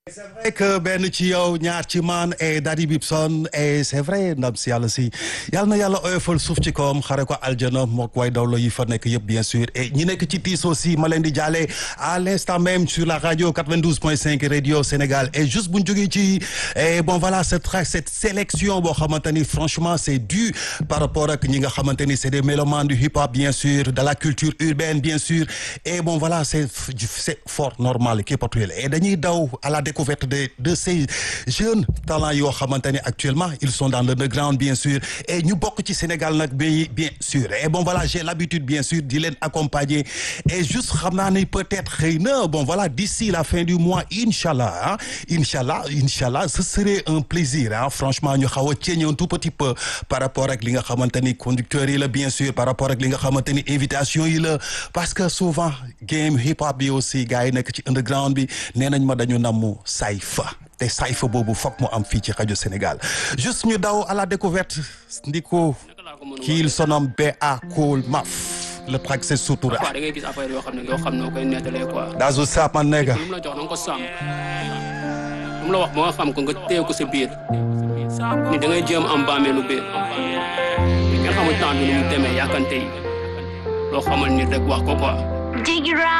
c'est vrai que benn ci yow ñaar ci man et Daddy Bibson et c'est vrai ndam si yàlla si yàlla na yàlla oyofal suuf ci kawam xare ko aljana mook way dawlo yi fa nekk yëpp bien sûr et ñi nekk ci tiis aussi ma leen di jaale à l'instant même sur la radio 92.5 radio Sénégal et juste bu ñu jógee ci et bon voilà cette cette sélection boo xamante ni franchement c'est dû par rapport ak ñi nga xamante ni c'est des mélomanes du hip hop bien sûr de la culture urbaine bien sûr et bon voilà c'est c'est fort normal qui et dañuy daw à la découverte de de ces jeunes talents yoo xamante ne actuellement ils sont dans l'underground bien sûr et ñu bokk ci Sénégal nag bi bien sûr et bon voilà j'ai l'habitude bien sûr di leen accompagner et juste xam naa ne peut-être xëy na bon voilà d'ici la fin du mois inchallah ah inchallah inchallah ce serait un plaisir ah franchement ñu xaw a ceeñe un tout petit peu par rapport ak li nga xamante ni conducteurs yi la bien sûr par rapport ak li nga xamante ni invitation yi la parce que souvent game hip hop bi aussi gars yi nekk ci underground bi nee nañ ma dañu namu sayfa te sayfa boobu foog mu am fii ci rajo Sénégal juste ñu daw à la découverte ndiko kiil sonom ba Cool Maf le track c'est Sutura. da ngay gis affaire yoo xam ne yoo xam noo koy nettalee quoi. Dazu Sap man nekk. lu mu la jox na nga ko sàmm lu mu la wax ba nga xam ko nga téye ko sa biir ni da ngay jéem am bàmmeelu biir nga xamul temps bi nu mu demee yàkkante yi loo xamal nit rek wax ko quoi.